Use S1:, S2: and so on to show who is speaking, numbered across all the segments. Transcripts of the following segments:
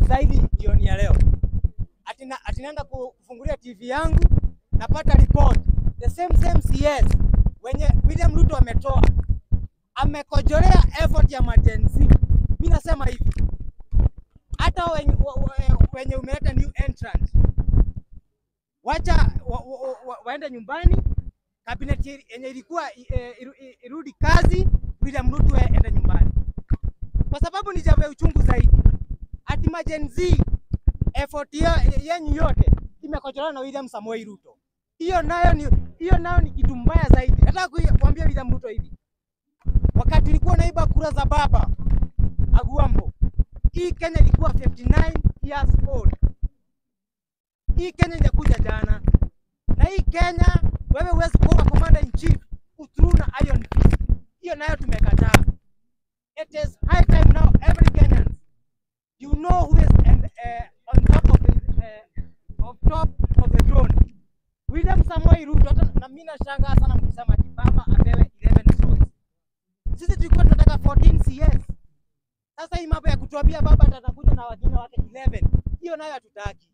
S1: zaidi jioni ya leo. Atina, atinaenda kufungulia TV yangu napata report the same same CS wenye William Ruto ametoa amekojolea effort ya majenzi. Mimi nasema hivi, hata wenye, wa- wa- wenye umeleta new entrant wacha wa, wa, wa, waende nyumbani. Kabineti yenye ilikuwa eh, iru- i- irudi kazi, William Ruto ende nyumbani, kwa sababu ni jambo ya uchungu zaidi. Ati majenzi effort ya- yenyu yote imekojolewa na William Samoei Ruto. Hiyo nayo ni hiyo nayo ni kitu mbaya zaidi. Nataka kui- kuambia William Ruto hivi, wakati ulikuwa naiba kura za baba Aguambo, hii Kenya ilikuwa 59 years old. Hii Kenya inakuja jana, na hii Kenya wewe huwezi kuwa commander in chief through na iron fist. Hiyo nayo tumekataa. It is high time now every Kenyan you know who is and, uh, on top of the uh, of top of the throne. William Samoei Ruto, hata na mimi nashangaa sana mkisema ati baba apewe 11 slots. Sisi tulikuwa tunataka 14 CS. Sasa hii mambo ya kutuambia baba atakuja na wajina wake 11, hiyo nayo hatutaki.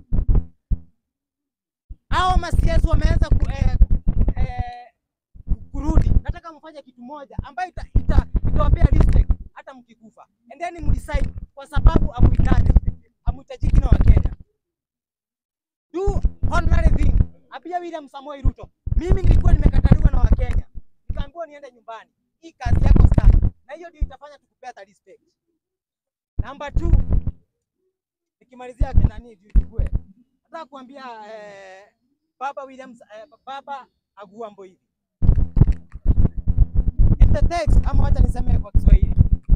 S1: Hao ma CS wameanza ku, eh, eh, kurudi. Nataka mfanye kitu moja ambayo ita, ita, itawapea respect hata mkikufa, and then mdecide kwa sababu amuhitaji amuhitajiki na Wakenya. Do honorary thing. Apia William Samoei Ruto, mimi nilikuwa nimekataliwa na Wakenya, nikaambiwa niende nyumbani. Hii kazi yako sana, na hiyo ndio itafanya tukupea hata respect. Number two, nikimalizia nani tuchukue, nataka kuambia eh, baba William eh, baba Aguambo hivi in the text, ama wacha niseme kwa Kiswahili,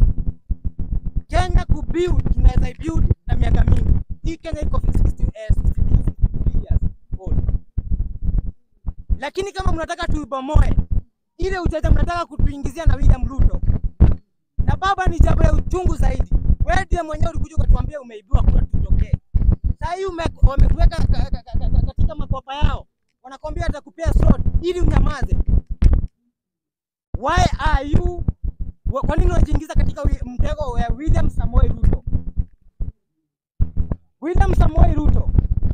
S1: Kenya kubuild tunaweza build na miaka mingi. Hii Kenya iko 60, eh, 62 years old, lakini kama mnataka tuibomoe ile ujanja mnataka kutuingizia na William Ruto na baba, ni jambo la uchungu zaidi. Wewe ndiye mwenyewe ulikuja ukatuambia umeibiwa kura tutokee. Sasa hii ume- wamekuweka ka- ka- ka- ka- katika makopa yao, wanakwambia atakupea slot ili unyamaze. Why are you wa- kwa nini unajiingiza katika wi- mtego wa William Samoei Ruto? William Samoei Ruto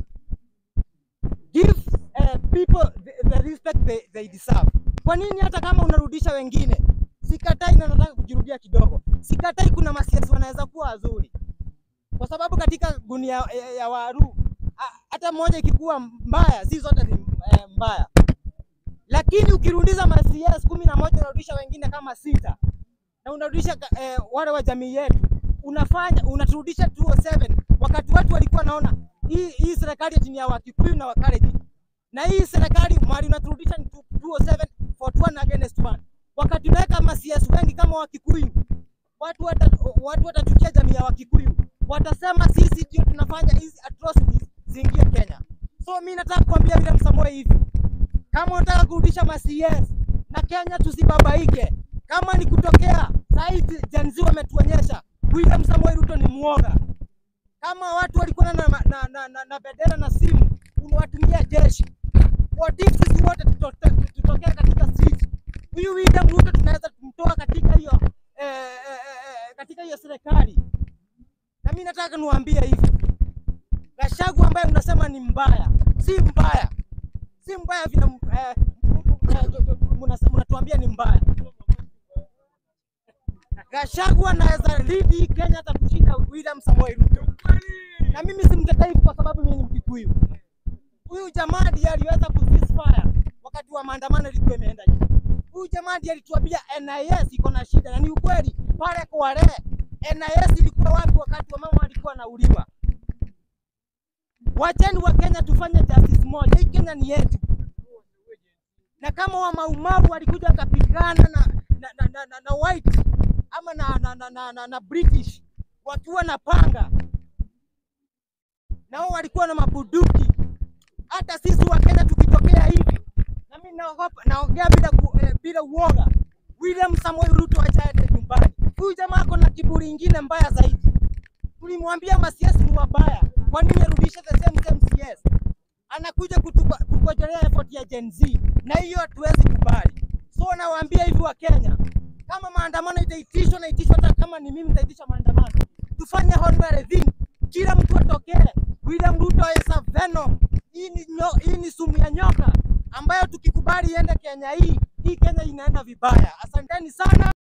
S1: give uh, people the, the respect they, they deserve. Kwa nini hata kama unarudisha wengine, sikatai na nataka kujirudia kidogo, sikatai kuna masiasi wanaweza kuwa wazuri, kwa sababu katika gunia ya, ya waru a- hata moja ikikuwa mbaya, si zote ni eh, mbaya lakini ukirudisha ma CS kumi na moja unarudisha wengine kama sita na unarudisha ka- eh, wale wa jamii yetu unafanya unaturudisha 207 wakati watu walikuwa naona hii hii serikali eti ni ya Wakikuyu na Wakalenjin na hii serikali mali unaturudisha ni 207 for one against one wakati unaweka ma CS wengi kama Wakikuyu watu wata, watu watachukia jamii ya Wakikuyu watasema sisi ndio tunafanya hizi atrocities ziingie Kenya so mi nataka kuambia William Samoei hivi kama unataka kurudisha ma CS na Kenya tusibabaike. Kama ni kutokea saizi Gen Z wametuonyesha William Samoei Ruto ni muoga. Kama watu walikuwa na, na, na, na, na, na bendera na simu unawatumia jeshi. What if sisi wote tutoke- tutokee katika street? Huyu William Ruto tunaweza kumtoa katika hiyo eh, eh, eh, eh, katika hiyo serikali. Na mimi nataka niwaambie hivi, Gachagua ambaye unasema ni mbaya, si mbaya si mbaya vile eh, eh, mnas- mnatuambia ni mbaya. Gachagua anaweza lead hii Kenya hata kushinda William Samoei Ruto, na mimi simtetai kwa sababu mimi ni Mkikuyu. Huyu jamaa ndiye aliweza ku ceasefire wakati wa maandamano ilikuwa imeenda juu. Huyu jamaa ndiye alituambia NIS iko na shida, na ni ukweli. Pale Kwale NIS ilikuwa wapi wakati wamama walikuwa wanauliwa? Wacheni wa Kenya tufanye justice moja. Hii Kenya ni yetu, na kama wa maumau walikuja wakapigana na, na, na, na, na, na white ama na, na, na, na, na, na British wakiwa na panga na wao walikuwa na mabuduki. Hata sisi wa Kenya tukitokea hivi, na mimi naogopa, naongea bila ku, eh, bila uoga. William Samoei Ruto achaende nyumbani. Huyu jamaa ako na kiburi ingine mbaya zaidi. Tulimwambia masiasi ni wabaya, kwa nini arudishe the same same CS? Anakuja kutupa- kukojelea effort ya Gen Z, na hiyo hatuwezi kubali. So nawaambia hivi wa Kenya, kama maandamano itaitishwa na itishwa, hata kama ni mimi nitaitisha maandamano, tufanye honorary thing William Ruto is a venom. Hii ni, nyo, hii ni sumu ya nyoka ambayo tukikubali iende Kenya hii, hii Kenya inaenda vibaya. Asanteni sana.